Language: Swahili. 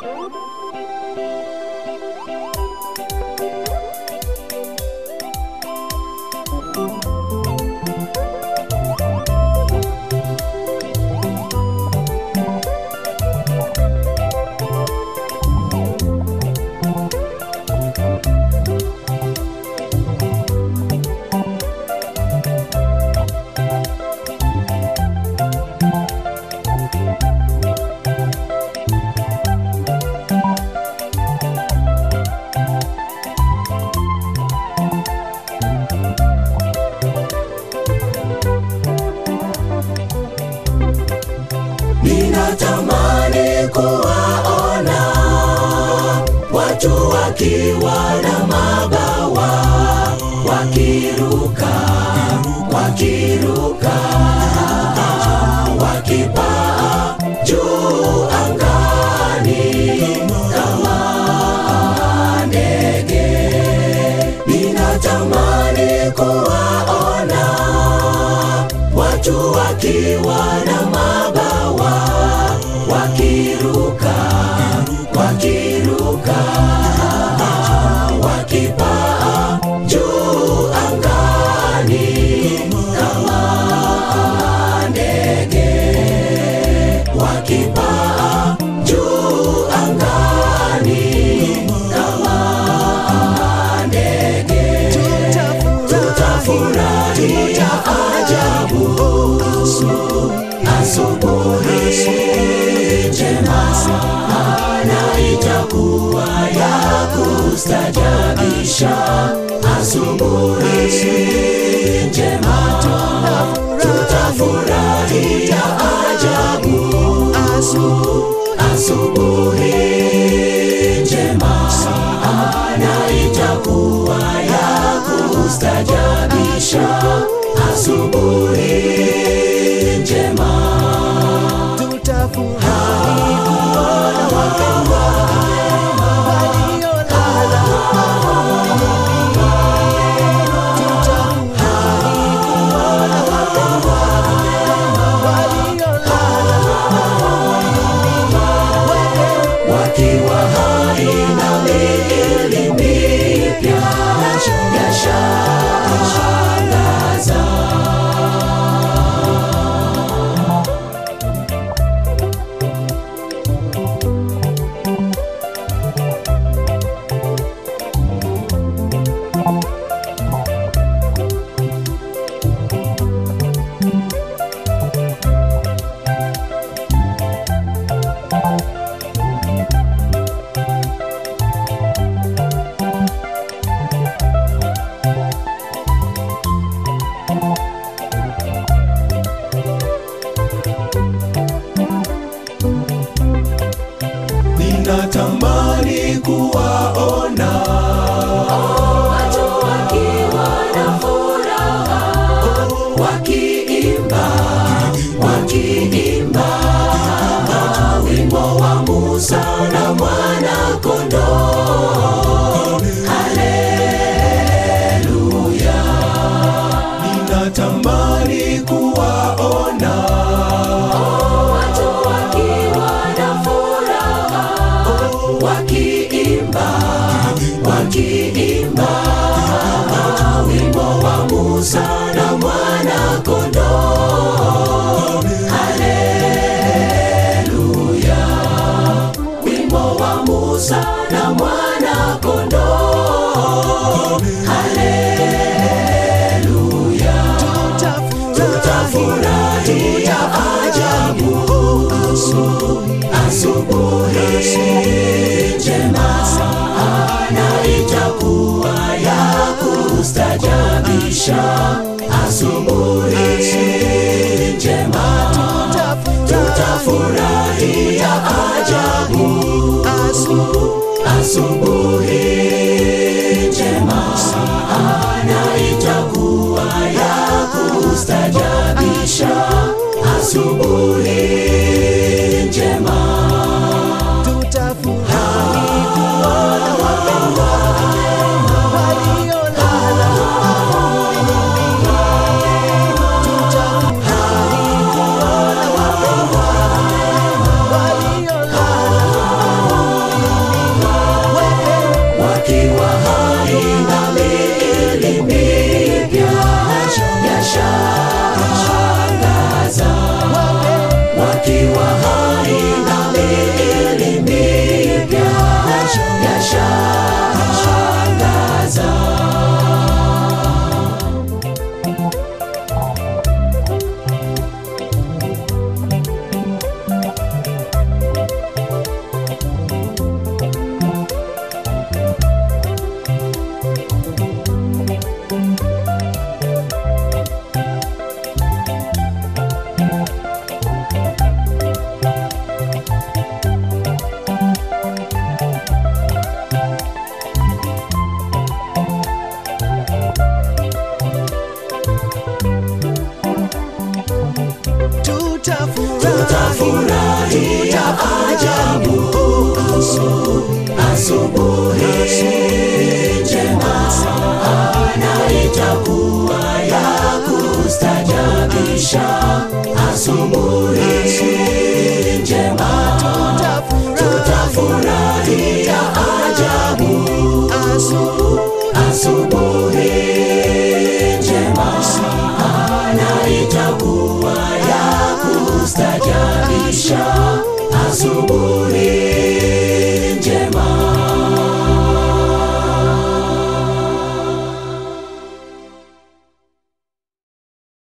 ninatamani kuwaona watu wakiwa na mabawa wakiruka wakiruka wakipaa juu angani kama ndege ninatamani kuwaona watu wakiwa na mabawa wakiruka wakiruka wakipaa juu angani kama ndege wakipaa juu angani kama ndege tutafurahia ajabu asubuhi njema na itakuwa ya kustajabisha asubuhi njema tutafurahia ajabu asubuhi njema na itakuwa ya kustajabisha asubuhi njema tutafurahi kuona wapendwa waliolala tutafurahi kuona wapendwa waliolala wakiwa hai na miili mipya yashangaza ninatamani kuwaona watu wakiwa na furaha wakiimba wakiimba wimbo wa Musa na mwana kondoo haleluya ninatamani kuwaona watu wakiwa na furaha wakiimba wakiimba wimbo wa Musa na mwana kondoo haleluya wimbo wa Musa na mwana kondoo haleluya tutafurahia ajabu asubuhi njema na itakuwa ya kustajabisha asubuhi njema tutafurahia ajabu asubuhi njema na itakuwa ya kustajabisha asubuhi njema tutafurahi kuona wapendwa waliolala tutafurahi kuona wapendwa waliolala tukiwa hai na miili mipya yashangaza. tutafurahia ajabu asubuhi njema na itakuwa ya kustajabisha asubuhi njema tutafurahia ajabu asubuhi njema na itakuwa ya kustajabisha asubuhi